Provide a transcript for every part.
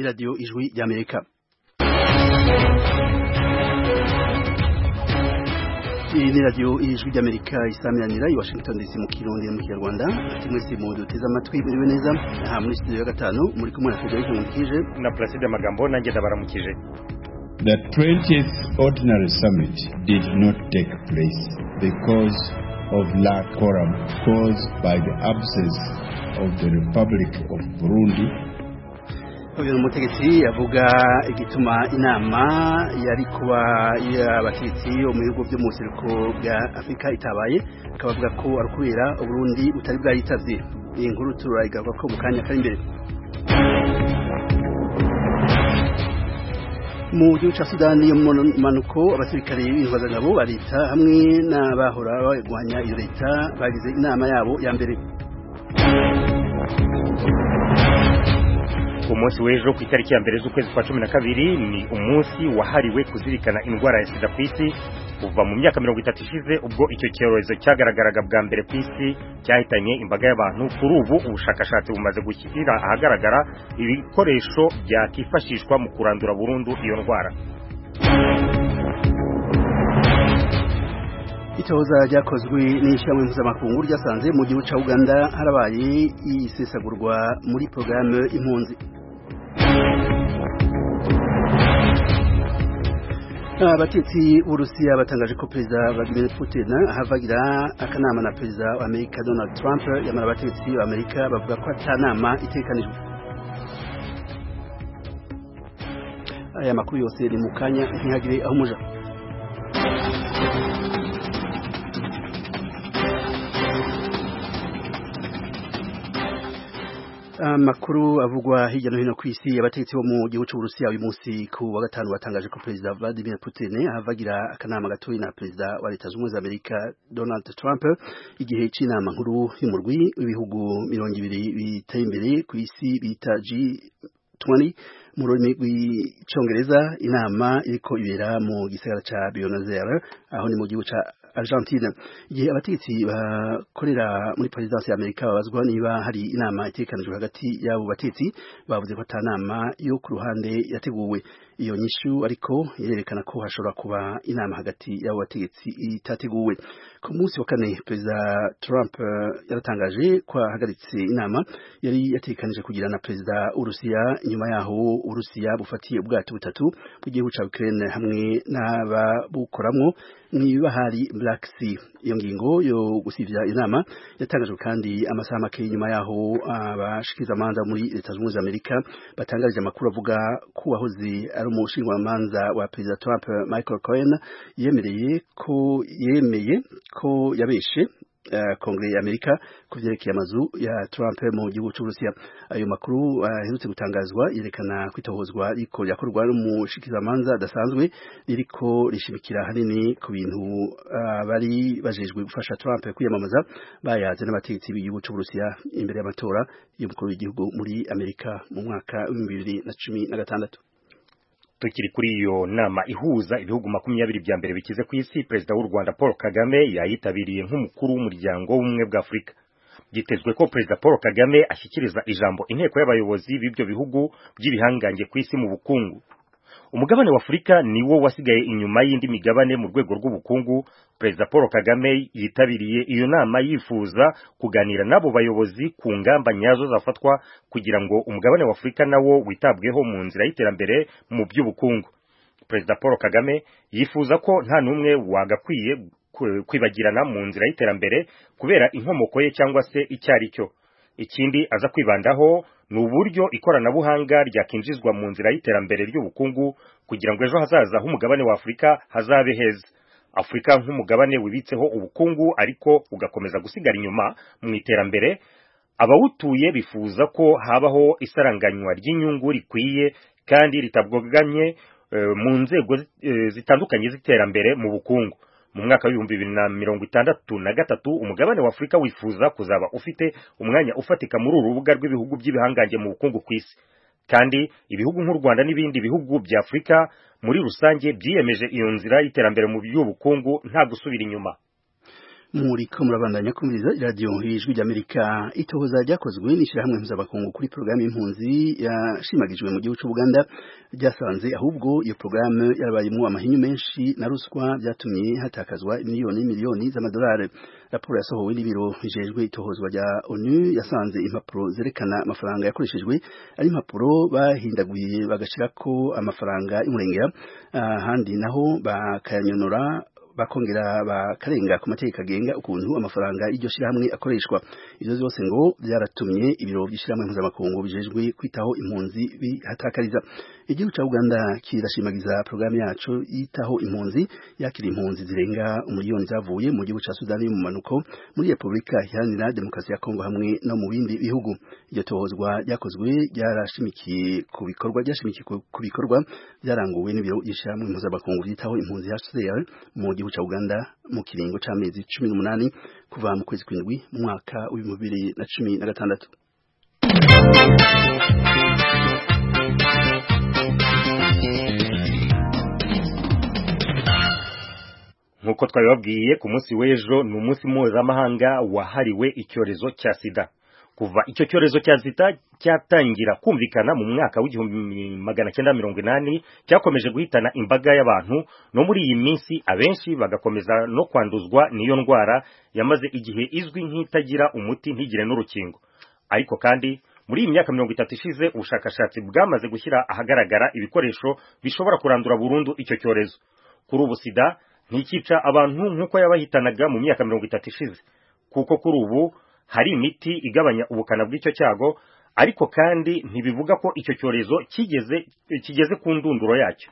radiyo ijwi ry'amerika iyi ni radiyo ijwi ry'amerika isamiranira i washington dc mu kirundi mu kinyarwanda mwese mu duteze amatwi muriwe neza aha muri studio ya gatanu muri kumwe na federico nkundikije na placide magambo nanjye ndabaramukije The 20th Ordinary Summit did not take place because of lack quorum caused by the absence of the Republic of Burundi uyu ni umutegetsi avuga igituma inama yari kuba y'abategetsi bo mu bihugu byo mu buseruko bwa afurika itabaye akaba avuga ko ari ukubera uburundi butari bwayitabye iyi nkuru turayigaruka ko mu kanya kari imbere mu gihugu cya sudani yo mu manuko abasirikare b'intwazangabo ba leta hamwe n'abahora barwanya iyo leta bagize inama yabo ya mbere umunsi w'ejo ku itariki ya mbere z'ukwezi kwa cumi na kabiri ni umunsi wahariwe kuzirikana indwara ya sida ku isi kuva mu myaka mirongo itatu ishize ubwo icyo cyorezo cyagaragaraga bwa mbere ku isi cyahitanye imbaga y'abantu kuri ubu ubushakashatsi bumaze gushyira ahagaragara ibikoresho byakifashishwa mu kurandura burundu iyo ndwara itohoza ryakozwe n'ishyirahamwe mpuzamakungu ryasanze mu gihugu cya uganda harabaye isesagurwa muri porogaramu impunzi abatetsi b'urusiya batangaje ko perezida vladimir putin ahavagira akanama na perezida wa amerika donald trump yamara abatetsi b'amerika bavuga ko atanama itekanijwe aya makuru yose ni mu kanya ntihagire aho umuja amakuru avugwa hirya no hino ku isi abategetsi bo mu gihugu cy'uburusiya uyu munsi ku wa gatanu batangaje ko perezida vladimir putin ahavagira akanama gatoya na perezida wa leta zunze ubumwe za amerika donald trump igihe cy'inama nkuru y'umurwi w'ibihugu mirongo ibiri biteye imbere ku isi bita g 20 mu rurimi rw'icyongereza inama iriko ibera mu gisagara ca Buenos Aires aho ni mu gihugu ca Argentina igihe abategetsi bakorera muri presidence ya Amerika babazwa niba hari inama itekanijwe hagati y'abo bategetsi bavuze ko ata nama yo ku ruhande yateguwe iyo nyishu ariko irerekana ko hashobora kuba inama hagati y'abo bategetsi itateguwe ku munsi wa kane perezida Trump yaratangaje ko ahagaritse inama yari yatekanije kugira na perezida w'Urusiya inyuma yaho Urusiya bufatiye ubwato butatu bw'igihugu ca Ukraine hamwe n'ababukoramwo mw'ibahari Black Sea iyo ngingo yo gusivya inama yatangajwe kandi amasaha make nyuma yaho abashikiriza amanza muri leta zunze ubumwe za Amerika batangarije amakuru avuga ko wahoze ari umushinjwamanza wa perezida Trump Michael Cohen yemereye ko yemeye ko yabeshe kongere ya Amerika ku vyerekeye amazu ya Trump mu gihugu cy'Uburusiya ayo makuru aherutse uh, gutangazwa yerekana kwitohozwa riko yakorwa n'umushikizamanza adasanzwe ririko rishimikira hanini ku bintu uh, bari bajejwe gufasha Trump kwiyamamaza bayaze n'abategetsi b'igihugu cy'Uburusiya imbere y'amatora y'umukuru w'igihugu muri Amerika mu mwaka wa 2016 tukiri kuri iyo nama ihuza ibihugu makumyabiri bya mbere bikize ku isi perezida w'u Rwanda Paul Kagame yayitabiriye nk'umukuru w'umuryango w'ubumwe bwa Afurika byitezwe ko perezida Paul Kagame ashyikiriza ijambo inteko y'abayobozi b'ibyo bihugu by'ibihangange ku isi mu bukungu umugabane wa Afurika niwo wasigaye inyuma y'indi migabane mu rwego rw'ubukungu perezida Paul Kagame yitabiriye iyo nama yifuza kuganira n'abo bayobozi ku ngamba nyazo zafatwa kugira ngo umugabane wa Afurika nawo witabweho mu nzira y'iterambere mu by'ubukungu perezida Paul Kagame yifuza ko nta n'umwe wagakwiye kwibagirana mu nzira y'iterambere kubera inkomoko ye cyangwa se icyari cyo ikindi aza kwibandaho ni uburyo ikoranabuhanga ryakinjizwa mu nzira y'iterambere ry'ubukungu kugira ngo ejo hazaza h'umugabane wa Afurika hazabe heza Afurika nk'umugabane wibitseho ubukungu ariko ugakomeza gusigara inyuma mu iterambere abawutuye bifuza ko habaho isaranganywa ry'inyungu rikwiye kandi ritabwoganye uh, mu nzego uh, zitandukanye z'iterambere mu bukungu mu mwaka w'ibihumbi bibiri na mirongo itandatu na gatatu umugabane wa Afurika wifuza kuzaba ufite umwanya ufatika muri uru rubuga rw'ibihugu by'ibihangange mu bukungu ku isi kandi ibihugu nk'u Rwanda n'ibindi bihugu bya Afurika muri rusange byiyemeje iyo nzira y'iterambere mu by'ubukungu nta gusubira inyuma muriko murabandanya kumviriza iradiyo ijwi ry'amerika itohoza ryakozwe n'ishyirahamwe mpuzamakungu kuri porogaramu y'impunzi yashimagijwe mu gihugu cy'ubuganda ryasanze ahubwo iyo porogaramu yarabayemo amahinyu menshi na ruswa byatumye hatakazwa miliyoni miliyoni z'amadolari raporo yasohowe n'ibiro bijejwe itohozwa rya onu yasanze impapuro zerekana amafaranga yakoreshejwe ari impapuro bahindaguye bagashyirako amafaranga y'umurengera ahandi naho bakayanyonora bakongera bakarenga ku mategeko agenga ukuntu amafaranga y'iryo shyirahamwe akoreshwa ivyo vyose ngo byaratumye ibiro by'ishyirahamwe mpuzamakungu bijejwe kwitaho impunzi bihatakariza igihugu ca uganda kirashimagiza porogaramu yaco yitaho impunzi yakira impunzi zirenga umuliyoni zavuye mu gihugu ca sudani y'umumanuko muri repubulika iharanira demokarasi ya kongo hamwe no mu bindi bihugu iryo tohozwa ryakozwe ryarashimikiye ku bikorwa ryashimikiye ku bikorwa byaranguwe n'ibiro by'ishyirahamwe mpuzamakungu byitaho impunzi hcr mu gihugu ca Uganda mu kiringo c'amezi cumi n'umunani kuva mu kwezi kw'indwi mu mwaka w'ibihumbi bibiri na cumi na gatandatu nk'uko twabibabwiye ku munsi w'ejo ni umunsi mpuzamahanga wahariwe icyorezo cya sida kuva icyo cyorezo cya sida cyatangira kumvikana mu mwaka w'igihumbi magana cyenda mirongo inani cyakomeje guhitana imbaga y'abantu no muri iyi minsi abenshi bagakomeza no kwanduzwa n'iyo ndwara yamaze igihe izwi nk'itagira umuti ntigire n'urukingo ariko kandi muri iyi myaka mirongo itatu ishize ubushakashatsi bwamaze gushyira ahagaragara ibikoresho bishobora kurandura burundu icyo cyorezo kuri ubu sida ntikica abantu nk'uko yabahitanaga mu myaka mirongo itatu ishize kuko kuri ubu hari imiti igabanya ubukana bw'icyo cyago ariko kandi ntibivuga ko icyo cyorezo kigeze kigeze ku ndunduro yacyo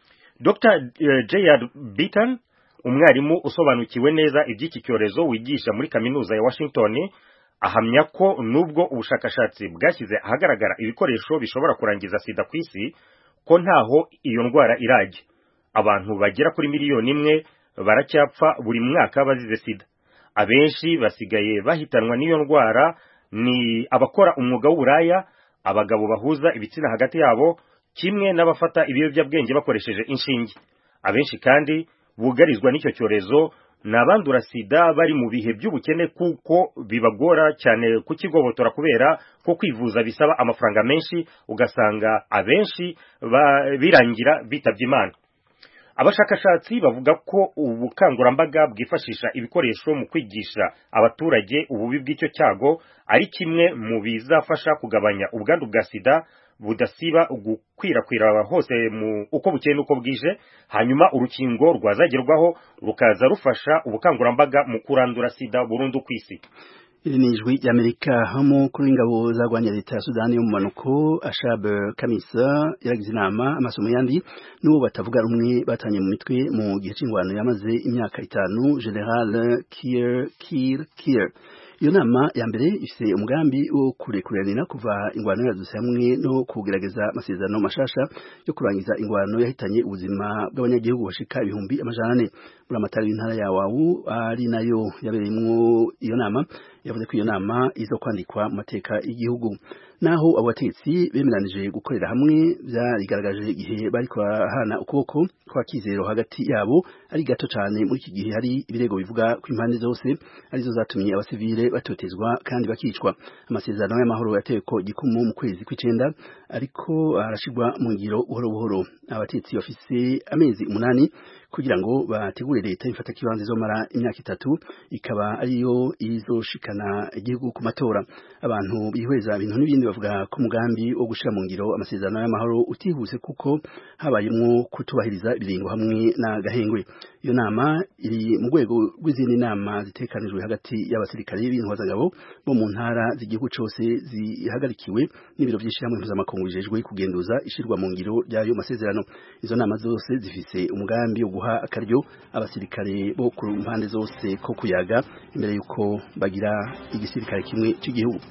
Dr J.R. Beaton umwarimu usobanukiwe neza iby'iki cyorezo wigisha muri kaminuza ya Washington ahamya ko nubwo ubushakashatsi bwashyize ahagaragara ibikoresho bishobora kurangiza sida ku isi ko ntaho iyo ndwara irajya abantu bagera kuri miliyoni imwe baracyapfa buri mwaka bazize sida abenshi basigaye bahitanwa n'iyo ndwara ni abakora umwuga w'uburaya abagabo bahuza ibitsina hagati yabo kimwe n'abafata ibiyobyabwenge bakoresheje inshinge abenshi kandi bugarizwa n'icyo cyorezo ni abandura sida bari mu bihe by'ubukene kuko bibagora cyane kukigobotora kubera ko kwivuza bisaba amafaranga menshi ugasanga abenshi birangira bitabye imana abashakashatsi bavuga ko ubukangurambaga bwifashisha ibikoresho mu kwigisha abaturage ububi bw'icyo cyago ari kimwe mu bizafasha kugabanya ubwandu bwa sida budasiba gukwirakwira hose mu uko bukeye n'uko bwije hanyuma urukingo rwazagerwaho rukaza rufasha ubukangurambaga mu kurandura sida burundu ku isi iri ni ijwi ry'amerika hamo kuri ingabo zarwanya leta ya sudani yo mu manuko ashab kamisa yaragize inama amasomo yandi n'uwo batavuga rumwe batanye mu mitwe mu gihe cy'ingwano yamaze imyaka itanu general kier kier kier iyo nama ya mbere ifite umugambi wo kurekuranira kuva ingwano yadutse hamwe no kugerageza amasezerano mashasha yo kurangiza ingwano yahitanye ubuzima bw'abanyagihugu bashika ibihumbi amajana ane muri amatara y'intara ya wawu ari nayo yabereyemwo iyo nama yavuze ko iyo nama izo kwandikwa mu mateka y'igihugu naho abo batetsi bemeranije gukorera hamwe byarigaragaje igihe bari kurahana ukuboko kwa kizero hagati yabo ari gato cyane muri iki gihe hari ibirego bivuga ko impande zose arizo zatumye abasivile batotezwa kandi bakicwa amasezerano y'amahoro yatewe ko gikumu mu kwezi kw'icenda ariko arashigwa mu ngiro buhoro buhoro abatetsi bafise amezi umunani kugira ngo bategure leta ifata kibanza izomara imyaka itatu ikaba ariyo izoshikana igihugu ku matora abantu bihweza ibintu n'ibindi bavuga ko umugambi wo gushira mu ngiro amasezerano y'amahoro utihuse kuko habayemwo kutubahiriza ibiringo hamwe na gahengwe iyo nama iri mu rwego rw'izindi nama zitekanijwe hagati y'abasirikare b'intwazagabo bo mu ntara z'igihugu cose zihagarikiwe n'ibiro by'ishyirahamwe mpuzamakungu bijejwe kugenduza ishirwa mu ngiro ry'ayo masezerano izo nama zose zifise umugambi wo guha akaryo abasirikare bo ku mpande zose ko kuyaga imbere yuko bagira igisirikare kimwe cy'igihugu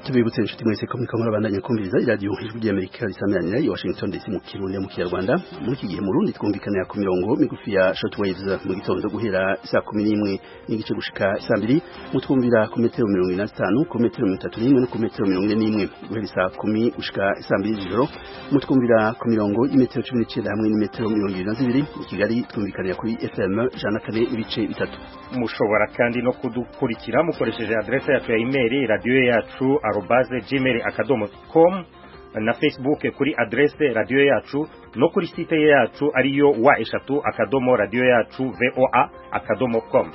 tubibutse inshuti mwese ko muriko murabandanya kumviriza iradiyo ijwi ry'amerika risameranira i washington dc mu kirundi mu kinyarwanda muri iki gihe mu rundi twumvikanira ku mirongo migufi ya shortwaves mu gitondo guhera saa kumi n'imwe n'igice gushika saa mbiri mutwumvira ku metero mirongo ine na zitanu ku metero mirongo itatu n'imwe no ku metero mirongo ine n'imwe guhera saa kumi gushika saa mbiri z'ijoro mutwumvira ku mirongo y'imetero cumi n'icenda hamwe n'imetero mirongo ibiri na zibiri mu kigali twumvikanira kuri fm ijana na kane ibice bitatu mushobora kandi no kudukurikira mukoresheje adresse yacu ya email radio yacu arobase gmail akadomo com na facebook kuri adresse radio yacu no kuri site yacu ariyo wa eshatu akadomo radio yacu voa akadomo com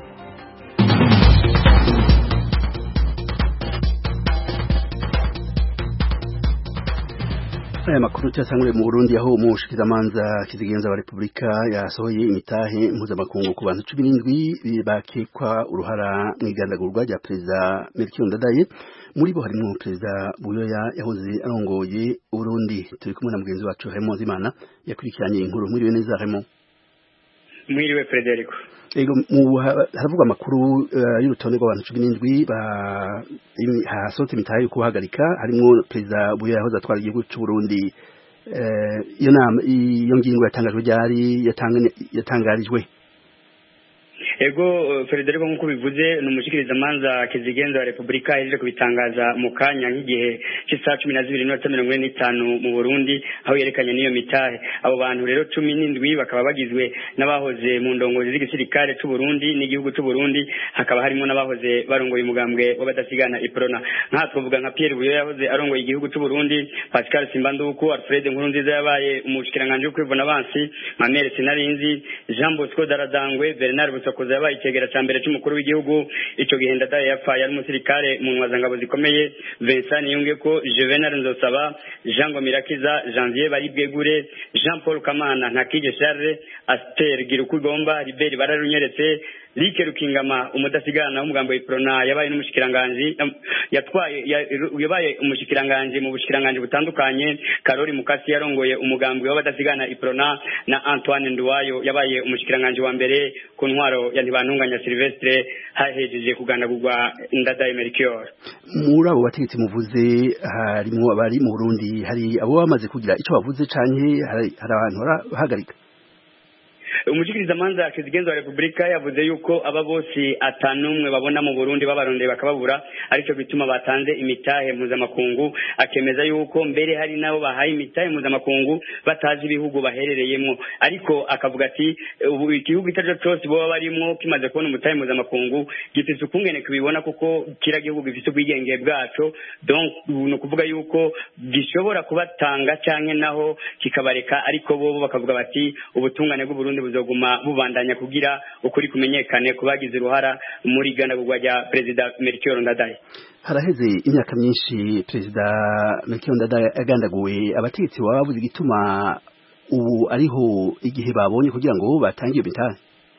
aya makuru cyasangwe mu Burundi aho umushikizamanza kizigenza wa Republika yasohoye imitahe mpuzamakungu ku bantu 17 bakekwa uruhara mu igandagurwa rya perezida Melchior Ndadaye muri bo harimo perezida Buyoya yahoze arongoye Burundi turi kumwe na mugenzi wacu Raymond Zimana yakurikiranye inkuru muri neza Raymond mwiriwe Frederico Ego mu haravuga amakuru uh, y'urutonde rw'abantu 17 ba hasohotse imitahe yo kuhagarika harimo perezida Buyoya yahoze atwara igihugu cy'u Burundi iyo uh, nama iyo ngingo yatangajwe ryari yatangarijwe ego Frederico nk'uko bivuze ni umushikirizamanza kizigenza wa Repubulika yaje kubitangaza mu kanya nk'igihe cy'isaha cumi na zibiri n'iminota mirongo ine n'itanu mu Burundi aho yerekanye n'iyo mitahe abo bantu rero cumi n'indwi bakaba bagizwe n'abahoze mu ndongozi z'igisirikare cy'u Burundi n'igihugu cy'u Burundi hakaba harimo n'abahoze barongoye umugambwe w'abadasigana iprona nk'aha twavuga nka Pierre Buyo yahoze arongoye igihugu cy'u Burundi Pascal Simbanduku Alfred Nkurunziza yabaye umushikiranganje w'ukwivuna abansi Mamere Sinarinzi Jean Bosco Daradangwe Bernard Busokoza yabaye icyegera cya mbere cy'umukuru w'igihugu icyo gihe ndadaye yapfaye ari umusirikare mu ntwazangabo zikomeye Vincent Niyungeko Juvenal Nzosaba Jean Ngomirakiza Janvier Baribwegure Jean Paul Kamana Ntakije Charles Aster Girukugomba Libert Bararunyeretse Like Rukingama umudasigana w'umugambo w'iprona yabaye n'umushikiranganje yatwaye yabaye umushikiranganje mu bushikiranganje butandukanye Karori Mukasi yarongoye umugambwe w'abadasigana iprona na Antoine Nduwayo yabaye umushikiranganje wa mbere ku ntwaro ya ntibantunganya Silvestre hahejeje kugandagurwa Ndadaye Melchior muri abo bategetsi muvuze harimo abari mu Burundi hari abo bamaze kugira ico bavuze canke hari abantu barahagarika umushikirizamanza kizigenza wa Republika yavuze yuko aba bose atanumwe babona mu Burundi babarondeye bakababura arico bituma batanze imitahe mpuzamakungu akemeza yuko mbere hari nabo bahaye imitahe mpuzamakungu batazi ibihugu baherereyemo ariko akavuga ati ubu igihugu icyo cyose boba barimo kimaze kubona umutahe mpuzamakungu gifite ukungene kubibona kuko kira gihugu gifite ubwigenge bwaco donc ni ukuvuga yuko gishobora kubatanga canke naho kikabareka ariko bo bakavuga bati ubutungane bw'uburundi buzoguma bubandanya kugira ukuri kumenyekane kubagize uruhara muri gandagurwa rya perezida Melchior Ndadaye haraheze imyaka myinshi perezida Melchior Ndadaye agandaguwe abategetsi baba babuze igituma ubu ariho igihe babonye kugira ngo batange iyo mitahe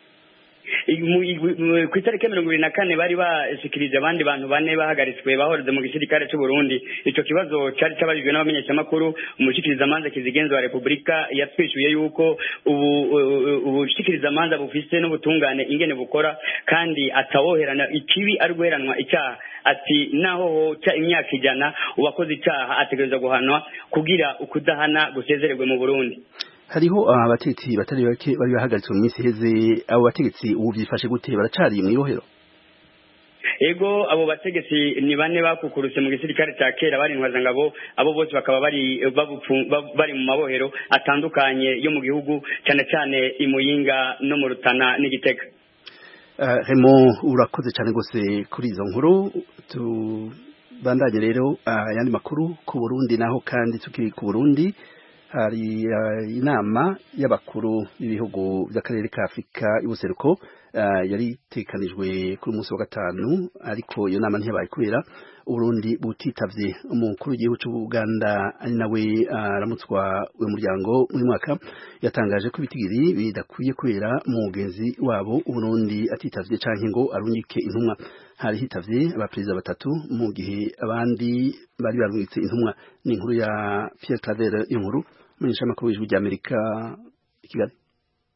ku itariki mirongo ibiri na kane bari bashikirije abandi bantu bane bahagaritswe bahoreze mu gisirikare cy'u Burundi icyo kibazo cyari cyabajijwe n'abamenyeshamakuru umushikirizamanza kizigenza wa Repubulika yatwishuye yuko ubu ubushikirizamanza bufise n'ubutungane ingene bukora kandi atawoherana ikibi ari guheranwa icyaha ati naho hoca imyaka ijana uwakoze icyaha ategereza guhanwa kugira ukudahana gusezererwe mu Burundi hariho abategetsi batari bake bari bahagaritswe mu minsi iheze abo bategetsi ubu byifashe gute baracari mu irohero ego abo bategetsi ni bane bakukurutse mu gisirikare cya kera bari intwazangabo abo bose bakaba bari bari mu mabohero atandukanye yo mu gihugu cyane cyane i Muyinga no mu Rutana n'Igitega Remo urakoze cyane rwose kuri izo nkuru tubandanye rero ayandi makuru ku Burundi naho kandi tukiri ku Burundi hari inama y'abakuru b'ibihugu by'akarere ka Afurika y'ubuseruko yari itekanijwe kuri umunsi wa gatanu ariko iyo nama ntiyabaye kubera uburundi butitavye umukuru w'igihugu c'ubuganda ari nawe aramutswa uyu muryango muri mwaka yatangaje ko ibitigiri bidakwiye kubera umugenzi wabo uburundi atitavye canke ngo arungike intumwa hari hitavye abaperezida batatu mu gihe abandi bari barungitse intumwa ni inkuru ya Pierre Claver inkuru umunyeshamakuru w'ijwi ry'Amerika i Kigali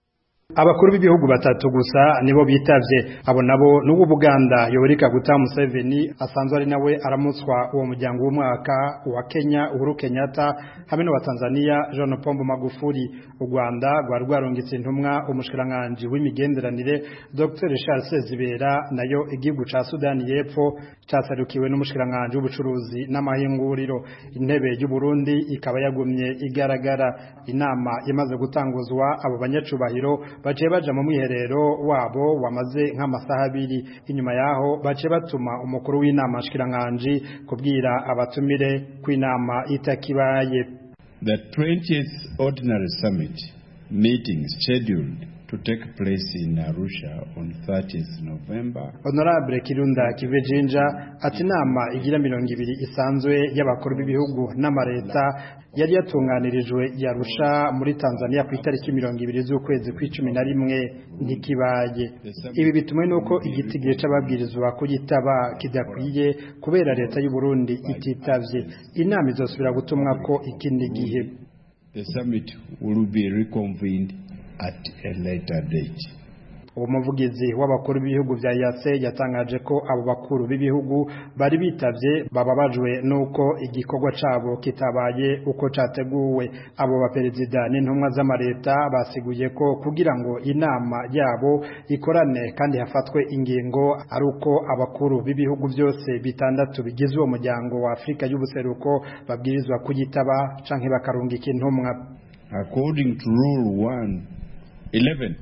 abakuru b'ibihugu batatu gusa nibo bitavye abo nabo n'ubu Buganda Yoweri Kaguta Museveni asanzwe ari nawe aramutswa uwo muryango w'umwaka wa Kenya Uhuru Kenyatta hamwe n'uwa Tanzania John Pombo Magufuli u Rwanda rwari rwarungitse intumwa umushikiranganje w'imigenderanire Dr Charles Sezibera nayo igihugu ca Sudani y'Epfo casarukiwe n'umushikiranganje w'ubucuruzi n'amahinguriro intebe y'u Burundi ikaba yagumye igaragara inama imaze gutanguzwa abo banyacubahiro baciye baja mu mwiherero wabo wamaze nk'amasaha abiri inyuma yaho baciye batuma umukuru w'inama shikiranganje kubwira abatumire kw'inama itakibaye The 20th Ordinary Summit meeting scheduled to take place in Arusha on 30th November. Honorable Kirunda Kivejinja ati inama igira mirongo ibiri isanzwe y'abakuru b'ibihugu n'amareta yari yatunganirijwe yarusha muri Tanzania ku itariki mirongo ibiri z'ukwezi kw'icumi na rimwe ntikibaye ibi bitumwe nuko igitigire c'ababwirizwa kuyitaba kidakwiye kubera leta y'u Burundi ititavye inama izosubira gutumwa ko ikindi gihe The summit will be reconvened at a later date. uwo muvugizi w'abakuru b'ibihugu vya yase yatangaje ko abo bakuru b'ibihugu bari bitavye bababajwe nuko igikorwa cabo kitabaye uko categuwe abo baperezida n'intumwa z'amareta basiguye ko kugira ngo inama yabo ikorane kandi hafatwe ingingo ari uko abakuru b'ibihugu byose bitandatu bigize uwo muryango wa Afrika y'ubuseruko babwirizwa kuyitaba canke bakarungika intumwa According to Rule 1, 11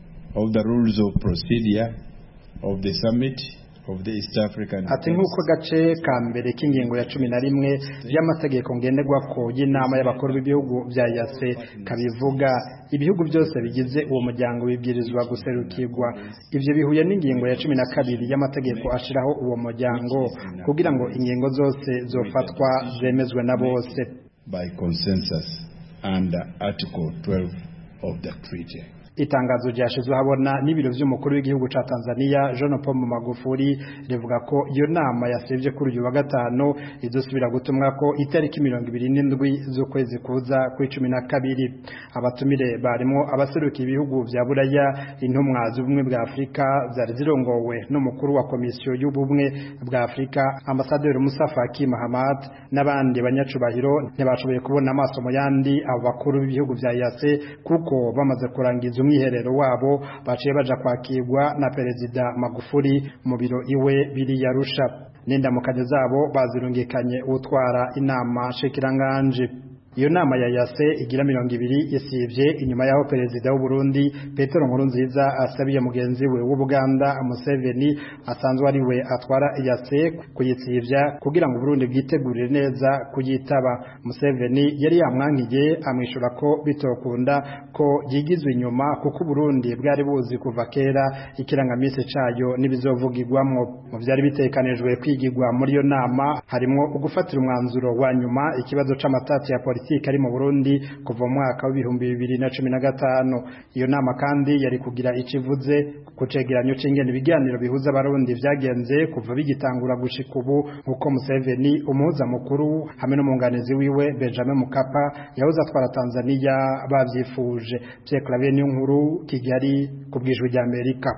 of the rules of procedure of the summit of the East African ati nk'uko gace ka mbere k'ingingo ya cumi na rimwe y'amategeko ngenderwako y'inama y'abakuru b'ibihugu bya yase kabivuga ibihugu byose bigize uwo muryango bibwirizwa guserukirwa ivyo bihuye n'ingingo ya cumi na kabiri y'amategeko ashiraho uwo muryango kugira ngo ingingo zose zofatwa zemezwe na bose by consensus under Article 12 of the treaty. itangazo ryashizwe habona n'ibiro vy'umukuru w'igihugu ca Tanzania John Pombe Magufuli rivuga ko iyo nama yasevye kuri uyu wa gatano izosubira gutumwa ko itariki mirongo ibiri n'indwi z'ukwezi kuza kw'icumi na kabiri abatumire barimo abaserukiye ibihugu vya Buraya intumwa z'ubumwe bwa Afurika zari zirongowe n'umukuru wa komisiyo y'ubumwe bwa Afurika ambasaderi Musa Faki Mahamat n'abandi banyacubahiro ntibashoboye kubona amaso mu yandi abo bakuru b'ibihugu vya yase kuko bamaze kurangiza umwiherero wabo baciye baja kwakirwa na perezida Magufuli mu biro iwe biri yarusha n'indamukanyo zabo bazirungikanye utwara inama shikiranganje iyo nama ya yase igira mirongo ibiri isivye inyuma yaho perezida w'u Burundi Petero Nkurunziza asabiye mugenzi we w'u Buganda Museveni asanzwe ari we atwara yase kuyitsivya kugira ngo Burundi bwitegurire neza kuyitaba Museveni yari yamwankiye amwishura ko bitokunda ko yigizwe inyuma kuko Burundi bwari buzi kuva kera ikirangamisi cayo n'ibizovugirwamwo mu vyari bitekanijwe kwigirwa muri iyo nama harimo ugufatira umwanzuro wa nyuma ikibazo c'amatati ya politiki ari mu Burundi kuva mu mwaka w'ibihumbi bibiri na cumi na gatanu iyo nama kandi yari kugira icivuze ku cegeranyo c'ingene ibiganiro bihuza abarundi vyagenze kuva bigitangura gushika ubu nk'uko Museveni umuhuza mukuru hamwe n'umwunganizi wiwe Benjamin Mkapa yahoze atwara Tanzania bavyifuje Pierre Claver niyo nkuru Kigali ku bw'ijwi rya Amerika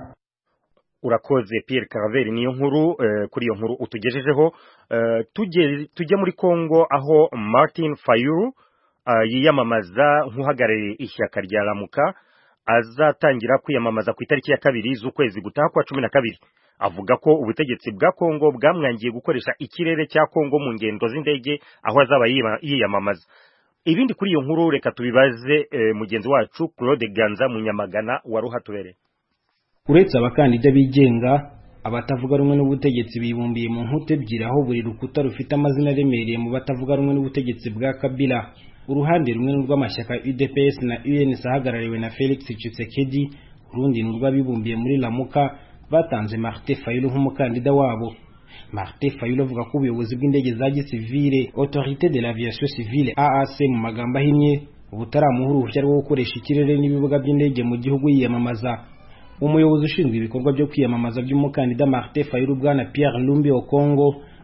urakoze Pierre Caraveri niyo nkuru eh, kuri iyo nkuru utugejejeho eh, tujye tujye muri Kongo aho Martin Fayulu uh, yiyamamaza nk'uhagarariye ishyaka rya Lamuka azatangira kwiyamamaza ku itariki ya kabiri z'ukwezi gutaha kwa cumi na kabiri avuga ko ubutegetsi bwa Kongo bwamwangiye gukoresha ikirere cya Kongo mu ngendo z'indege aho azaba yiyamamaza ibindi kuri iyo nkuru reka tubibaze eh, mugenzi wacu Claude Ganza Munyamagana waruhatubereye uretse abakandida bigenga abatavuga rumwe n'ubutegetsi bibumbiye mu nkuta ebyiri aho buri rukuta rufite amazina aremereye mu batavuga rumwe n'ubutegetsi bwa Kabila uruhande rumwe n'urw'amashyaka UDPS na UNC ahagarariwe na Felix Tshisekedi urundi n'urw'abibumbiye muri Lamuka batanze Martin Fayulu nk'umukandida wabo Martin Fayulu avuga ko ubuyobozi bw'indege za gisivile Autorité de l'Aviation Civile AAC mu magambo ahinnye ubutaramuha uruhushya rwo gukoresha ikirere n'ibibuga by'indege mu gihugu yiyamamaza umuyobozi ushinzwe ibikorwa byo kwiyamamaza by'umukandida Martin Fayulu bwana Pierre Lumbi Okongo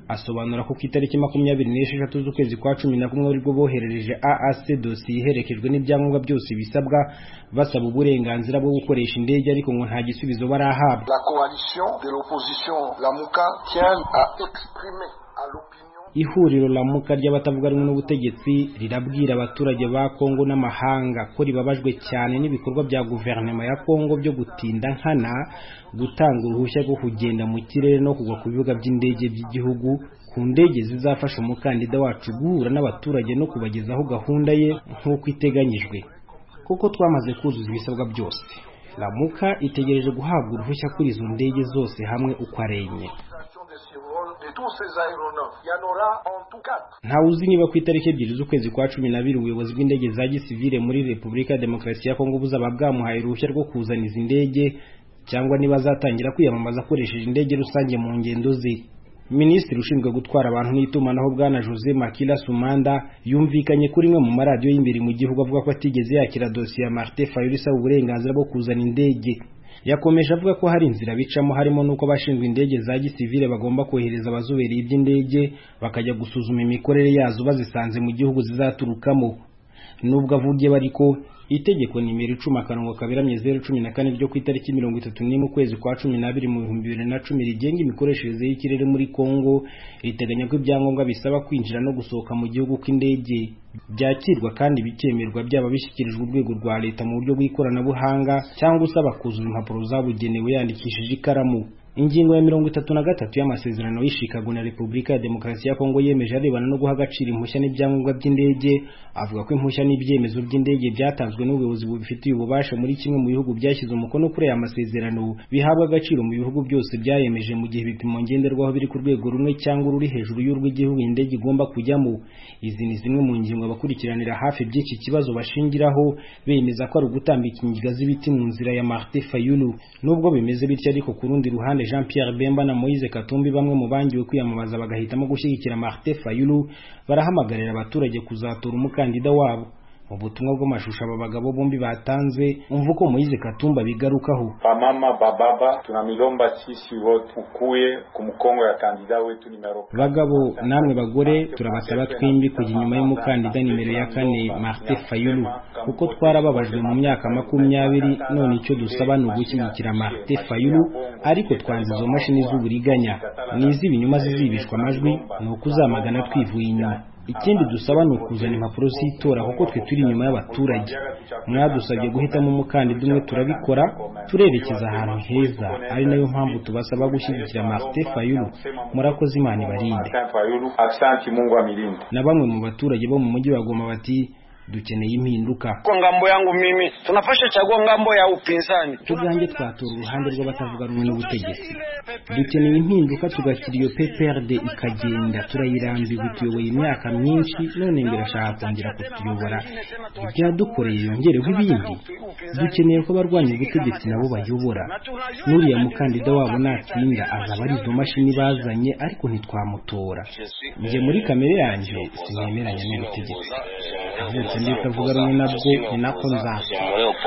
asobanura ko ku itariki makumyabiri n'esheshatu z'ukwezi kwa cumi na kumwe aribwo boherereje AAC dosiye iherekejwe n'ibyangombwa byose bisabwa basaba uburenganzira bwo gukoresha indege ariko ngo nta gisubizo barahabwa La coalition de l'opposition Lamuka tient à exprimer à l'opinion ihuriro lamuka ry'abatavuga rumwe n'ubutegetsi rirabwira abaturage ba kongo n'amahanga ko ribabajwe cyane n'ibikorwa bya guverinoma ya kongo byo gutinda nkana gutanga uruhushya rwo kugenda mu kirere no kugwa ku bibuga by'indege by'igihugu ku ndege zizafasha umukandida wacu guhura n'abaturage no kubagezaho gahunda ye nk'uko iteganyijwe kuko twamaze kuzuza ibisabwa byose lamuka itegereje guhabwa uruhushya kuri izo ndege zose hamwe uko ari enye de ces vols de tous ces aéronefs. Il y en aura en tout quatre. ntawe uzi niba ku itariki ebyiri z'ukwezi kwa cumi n'abiri ubuyobozi bw'indege za gisivile muri repubulika ya demokarasi ya kongo buzaba bwamuhaye uruhushya rwo kuzana izi ndege cyangwa niba azatangira kwiyamamaza akoresheje indege rusange mu ngendo ze minisitiri ushinzwe gutwara abantu n'itumanaho bwana jose makila sumanda yumvikanye kuri imwe mu maradiyo y'imbere mu gihugu avuga ko atigeze yakira dosiye ya martin fayulu isaba uburenganzira bwo kuzana indege yakomeje avuga ko hari inzira bicamo harimo n'uko abashinzwe indege za gisivile bagomba kohereza abazobereye iby'indege bakajya gusuzuma imikorere yazo bazisanze mu gihugu zizaturukamo nubwo avugiye ariko itegeko nimero icumi akarongo kaberamye zeru cumi na kane ryo ku itariki mirongo itatu n'imwe ukwezi kwa cumi n'abiri mu bihumbi bibiri na cumi rigenga imikoreshereze y'ikirere muri kongo riteganya ko ibyangombwa bisaba kwinjira no gusohoka mu gihugu kw'indege byakirwa kandi bikemerwa byaba bishyikirijwe urwego rwa leta mu buryo bw'ikoranabuhanga cyangwa usaba kuzuza impapuro zabugenewe yandikishije ikaramu ingingo ya mirongo itatu na gatatu y'amasezerano y'ishikago na repubulika ya demokarasi ya kongo yemeje arebana no guha agaciro impushya n'ibyangombwa by'indege avuga ko impushya n'ibyemezo by'indege byatanzwe n'ubuyobozi bubifitiye ububasha muri kimwe mu bihugu byashyize umukono kuri aya masezerano bihabwa agaciro mu bihugu byose byayemeje mu gihe ibipimo ngenderwaho biri ku rwego rumwe cyangwa ruri hejuru y'urw'igihugu indege igomba kujyamo izi ni zimwe mu ngingo abakurikiranira hafi by'iki kibazo bashingiraho bemeza ko ari ugutambika ingiga z'ibiti mu nzira ya Martin Fayulu nubwo bimeze bityo ariko ku rundi ruhande Jean Pierre Bemba na Moise Katumbi bamwe mu bangiwe kwiyamamaza bagahitamo gushyigikira Martin Fayulu barahamagarira abaturage kuzatora umukandida wabo mu butumwa bw'amashusho aba bagabo bombi batanze umva uko Moise Katumba bigarukaho Bamama bababa tunamilomba sisi wote ukuye ku mukongo ya kandida wetu nimero bagabo namwe bagore turabasaba twembi kujya inyuma y'umukandida nimero ya kane Martin Fayulu kuko twarababajwe mu myaka makumyabiri none icyo dusaba ni ugushyigikira Martin Fayulu ariko twanze izo mashini z'uburiganya n'iz'ibinyuma zizibishwa amajwi ni ukuzamagana twivuye inyuma ikindi dusaba ni ukuzana impapuro z'itora kuko twe turi inyuma y'abaturage mwadusabye guhitamo umukandida umwe turabikora turerekeza ahantu heza ari nayo mpamvu tubasaba gushyigikira Martin Fayulu murakoze imana ibarinde Fayulu asante Mungu amilinde na bamwe mu baturage bo mu mujyi wa Goma bati dukeneye impinduka kwa ngambo yangu mimi tunafasha chagua ngambo ya upinzani tubwange twatora uruhande rw'abatavuga rumwe n'ubutegetsi dukeneye impinduka tugashyira iyo PPRD ikagenda turayirambiwe tuyoboye imyaka myinshi none ngo irashaka kongera kutuyobora ibyadukoreye yongereho ibindi dukeneye ko abarwanya ubutegetsi nabo bayobora n'uriya mukandida wabo natsinda azaba ari izo mashini bazanye ariko ntitwamutora njye muri kamere yanjye sinemeranya n'ubutegetsi avutse ndi utavuga rumwe nabwo ni nako nzapfa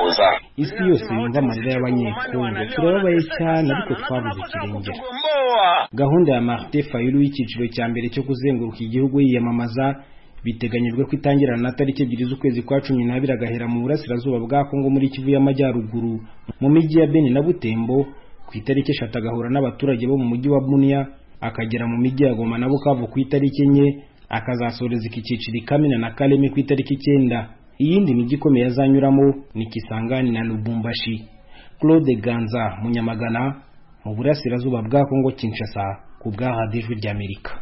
isi yose yumva amarira y'abanyekongo turababaye cyane ariko twabuze ikirengera gahunda ya Martin Fayulu y'icyiciro cya mbere cyo kuzenguruka igihugu yiyamamaza biteganyijwe ko itangirana na tariki ebyiri z'ukwezi kwa cumi n'abiri agahera mu burasirazuba bwa kongo muri kivu y'amajyaruguru mu mijyi ya beni na butembo ku itariki eshatu agahura n'abaturage bo mu mujyi wa buniya akagera mu mijyi ya goma na bukavu ku itariki enye akazasoreza iki cyiciro ikamina na kareme ku itariki icyenda iyindi mijyi ikomeye azanyuramo ni kisangani na lubumbashi claude ganza munyamagana mu burasirazuba bwa kongo kinshasa ku bwa radiyo ijwi ry'amerika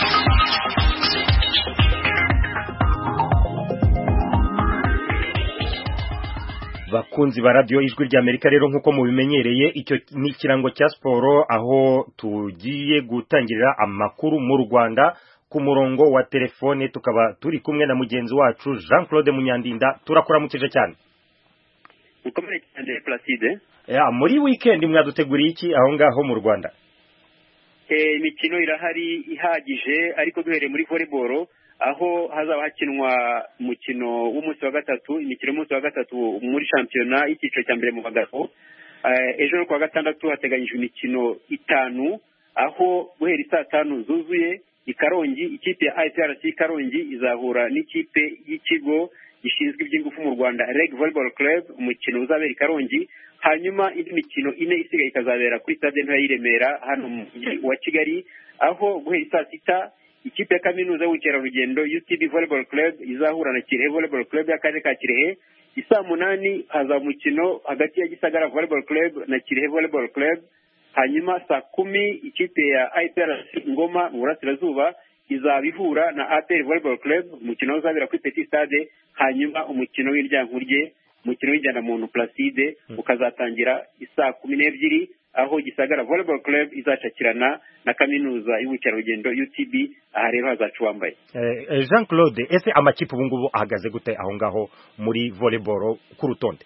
bakunzi ba radiyo ijwi ry'amerika rero nk'uko mubimenyereye icyo ni ikirango cya siporo aho tugiye gutangirira amakuru mu rwanda ku murongo wa telefone tukaba turi kumwe na mugenzi wacu jean claude munyandinda turakuramukije cyane mukomere cyane placide muri wikendi mwaduteguriye iki aho ngaho mu rwanda imikino irahari ihagije ariko duhereye muri volleyball aho hazaba hakinwa umukino w'umunsi wa gatatu imikino y'umunsi wa gatatu muri shampiyona y'icyiciro cya mbere mu bagabo ejo no kuwa gatandatu hateganyijwe imikino itanu aho guhera isaa tanu zuzuye i karongi ikipe ya iprc karongi izahura n'ikipe y'ikigo gishinzwe iby'ingufu mu rwanda reg volleyball club umukino uzabera i karongi hanyuma indi mikino ine isigaye ikazabera kuri stade ntoya y'i remera hano mu mujyi wa kigali aho guhera saa sita ikipe ya kaminuza y'ubukerarugendo utb volleyball club izahura na kirehe volleyball club y'akarere ka kirehe isaa munani hazaba umukino hagati ya gisagara volleyball club na kirehe volleyball club hanyuma saa kumi ikipe ya iprc ngoma mu burasirazuba izaba ihura na apr volleyball club umukino uzabera kuri petit stade hanyuma umukino w'iryankurye umukino w'injyanamuntu placide ukazatangira isaa kumi n'ebyiri aho gisagara volleyball club izacakirana na kaminuza y'ubukerarugendo utb aha rero hazaca uwambaye Eh, Jean Claude ese amakipe ubu ngubu ahagaze gute aho ngaho muri volleyball ku rutonde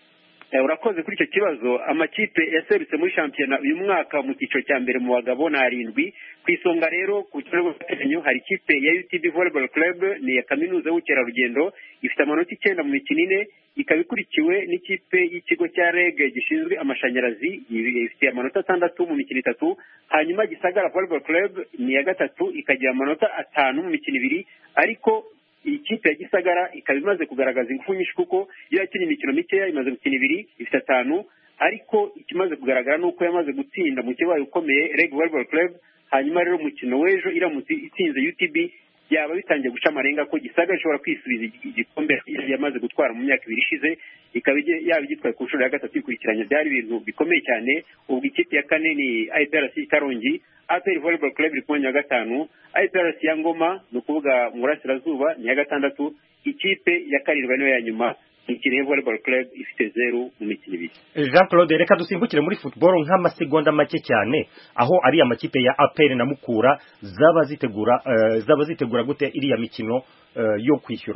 Eh, urakoze kuri icyo kibazo amakipe yaserutse muri shampiyona uyu mwaka mu cyiciro cya mbere mu bagabo ni arindwi ku isonga rero ku kibuga rw'agateganyo hari ikipe ya utb volleyball club ni iya kaminuza y'ubukerarugendo ifite amanota icyenda mu mikino ine ikaba ikurikiwe n'ikipe y'ikigo cya reg gishinzwe amashanyarazi ifite amanota atandatu mu mikino itatu hanyuma gisagara volleyball club ni iya gatatu ikagira amanota atanu mu mikino ibiri ariko iyi kipe ya gisagara ikaba imaze kugaragaza ingufu nyinshi kuko iyo yakinnye imikino mikeya imaze gukina ibiri ifite atanu ariko ikimaze kugaragara ni uko yamaze gutsinda mu kibaye ukomeye reg volleyball club hanyuma rero umukino w'ejo iramutse itsinze utb byaba bitangiye guca amarenga ko gisagara ishobora kwisubiza igi- igikombe yamaze gutwara mu myaka ibiri ishize ikaba ige- yaba igitwaye ku nshuro ya gatatu ikurikiranya byari ibintu bikomeye cyane ubwo ikipe ya kane ni iprc karongi apr volleyball club iri ku mwanya wa gatanu iprc ya ngoma ni ukuvuga mu burasirazuba ni iya gatandatu ikipe ya karindwi niyo ya nyuma ni kirehe volleyball club ifite zeru mu mikino ibiri Jean Claude reka dusimbukire muri football nk'amasegonda make cyane aho ari amakipe ya APR na Mukura zaba zitegura eh, zaba zitegura gute iriya mikino eh, yo kwishyura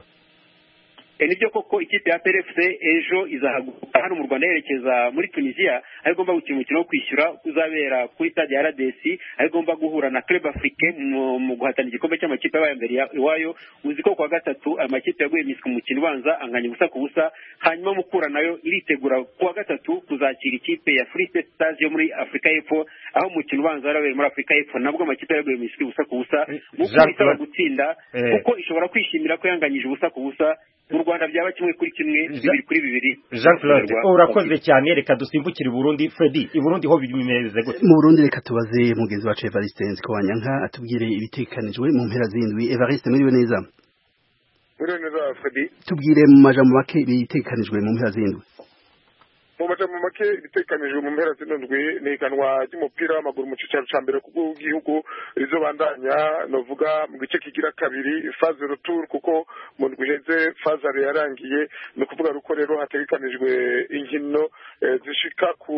E, nibyo koko ikipe ya PRFC ejo izahaguruka hano mu Rwanda yerekeza muri Tunisia aho igomba gukina umukino wo kwishyura uzabera kuri stade ya RDC aho igomba guhura na Club Africain mu, mu guhatana igikombe cy'amakipe yabaye mbere ya- iwayo uzi ko kuwa gatatu amakipe yaguye miswi mu mukino ubanza anganya ubusa ku busa hanyuma Mukura nayo iritegura kuwa gatatu kuzakira ikipe ya Free State Stars yo muri Afurika y'Epfo aho umukino ubanza warabereye muri Afurika y'Epfo nabwo amakipe yaguye miswi ubusa ku busa Mukura Jean isaba Claude- gutsinda Eh. kuko ishobora kwishimira ko yanganyije ubusa ku busa mu Rwanda byaba kimwe kuri kimwe bibiri kuri bibiri Jean Claude Rwa- urakoze cyane reka dusimbukire i Burundi Freddy i Burundi ho bimeze gute mu Burundi reka tubaze mugenzi wacu Evariste Nzikowanyanka atubwire ibitekanijwe mu mpera z'indwi Evariste muriwe neza Muriwe neza Fredi tubwire mu majambo make ibitekanijwe mu mpera z'indwi mu majambo make ibitekanijwe mu mpera zino ndwi ni iganwa ry'umupira w'amaguru mu cyicaro cya mbere ku bw'igihugu rizobandanya novuga mu gice kigira kabiri faze retour kuko mu ndwi iheze fazare yarangiye ni ukuvuga ruko rero hategekanijwe inkino eh, zishika ku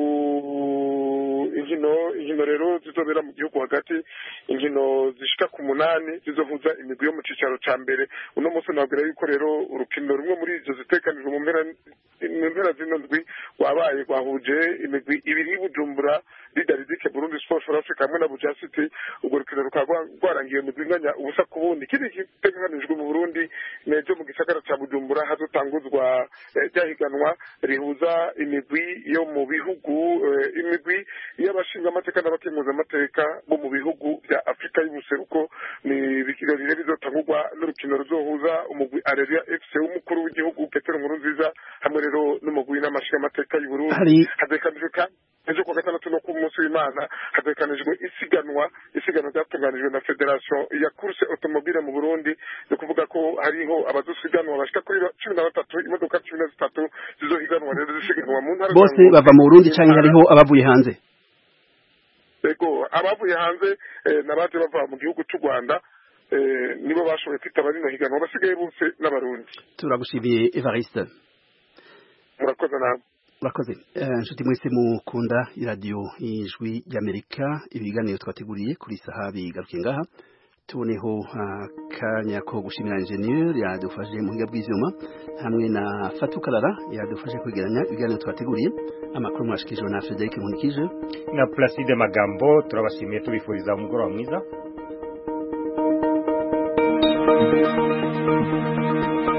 inkino inkino rero zizobera mu gihugu hagati inkino zishika ku munani zizohuza imigwi yo mu cyicaro cya mbere uno munsi nabwira yuko rero urukino rumwe muri izo zitekanijwe mu mpera mu mpera zino ndwi wabaye rwahuje imigwi ibiri y'ubujumbura lidaridike burundi sport for africa hamwe na buja city urwo rukino rukaba rwa- rwarangiye imigwi inganya ubusa ku bundi ikindi giteganijwe mu burundi ni ejo mu gisagara cya bujumbura hazotanguzwa eh, rya higanwa rihuza imigwi yo mu bihugu eh, imigwi y'abashingamateka n'abakemuzamateka bo mu bihugu bya afurika y'ubuseruko ni ibirori bizotangurwa n'urukino ruzohuza umugwi areria fc w'umukuru w'igihugu petero nkurunziza hamwe rero n'umugwi n'amashingamateka y'uburundi Hari- hatekanijwe kandi ejo kuwa gatandatu no ku munsi w'imana hatekanijwe isiganwa isiganwa ryatunganijwe na federation ya course automobile mu burundi ni ukuvuga ko hariho abadusiganwa bashika kuri ba- cumi na batatu imodoka cumi na zitatu zizohiganwa rero zisiganwa mu ntara za bose Ngozi, bava mu Burundi mu canke ntara- hariho abavuye hanze Ego abavuye hanze eh, n'abaje bava mu gihugu cy'u Rwanda eh, nibo bashoboye kwitaba rino higanwa basigaye bose n'abarundi turagushimiye Evariste murakoze nawe Murakoze Eh, nshuti mwese mukunda iradiyo y'ijwi ry'Amerika ibiganiro twateguriye kuri saha bigarukiye ngaha tuboneho akanya ko gushimira ingenieur yadufashe mu buhinga bw'ivyuma hamwe na Fatou Karara yadufashe kwegeranya ibiganiro twateguriye amakuru mwashikijwe na Frederic Nkunikije na Placide Magambo turabashimiye tubifuriza umugoroba mwiza